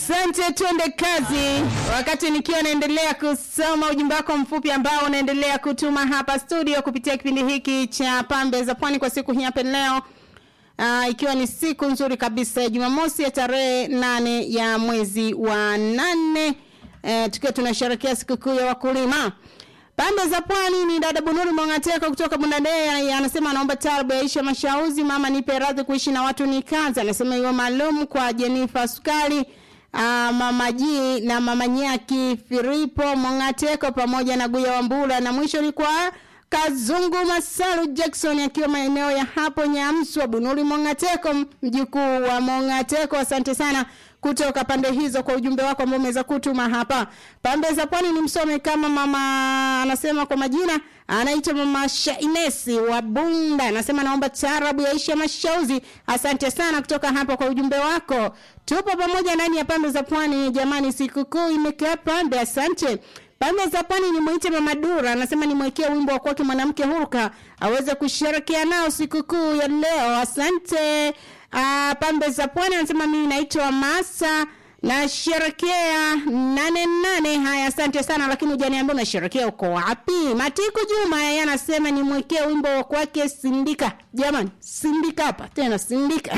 Asante, tuende kazi. Wakati nikiwa naendelea kusoma ujumbe wako mfupi ambao unaendelea kutuma hapa studio kupitia kipindi hiki cha Pambe za Pwani kwa siku hii hapa leo. Uh, ikiwa ni siku nzuri kabisa ya Jumamosi ya tarehe nane ya mwezi wa nane uh, tukiwa tunasherehekea sikukuu ya wakulima. Pande za pwani ni dada Bunuri Mongateko kutoka Bundadea anasema anaomba tarbu ya Aisha Mashauzi mama nipe radhi kuishi na watu ni kazi anasema hiyo maalum kwa Jenifa Sukali uh, mama Ji na mama Nyaki Filipo Mongateko pamoja na Guya Wambula na mwisho ni kwa Kazungu Masalu Jackson akiwa maeneo ya hapo Nyamswa Bunuri Mongateko mjukuu wa Mongateko asante sana kutoka pande hizo kwa ujumbe wako ambao umeweza kutuma hapa. Pande za pwani ni msome kama mama anasema kwa majina anaitwa mama Shainesi wa Bunda. Anasema naomba taarabu ya Aisha Mashauzi. Asante sana kutoka hapa kwa ujumbe wako. Tupo pamoja ndani ya pande za pwani jamani, sikukuu imekaa pande. Asante. Pande za pwani ni mwite mama Dura, anasema nimwekee wimbo wa kwake mwanamke huruka aweze kusherekea nao sikukuu ya leo. Asante. Uh, pambe za pwani anasema mimi naitwa Masa nasherekea nane nane. Haya, asante sana, lakini hujaniambia unasherekea uko wapi? Matiku Juma yeye anasema nimwekee wimbo wa kwake Sindika. Jamani, Sindika hapa tena, Sindika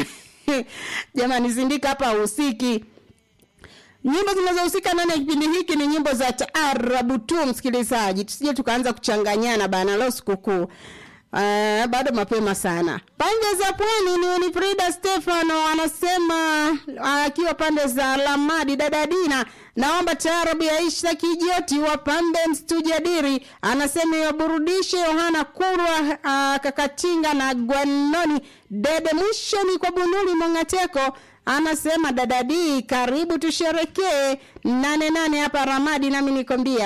jamani, Sindika hapa usiki Nyimbo zinazohusika ndani ya kipindi hiki ni nyimbo za taarabu tu, msikilizaji, tusije tukaanza kuchanganyana bana, leo sikukuu. Uh, bado mapema sana. Pande za pwani ni Unifrida Stefano anasema akiwa uh, pande za Lamadi dada Dina naomba taarabu ya Isha Kijoti wa pambe mstujadiri anasema iwaburudishe Yohana Kurwa uh, Kakatinga na Gwanoni dede mwishoni kwa Bunuli Mongateko anasema dadadi karibu tusherekee nane nane hapa Ramadi nami nikwambia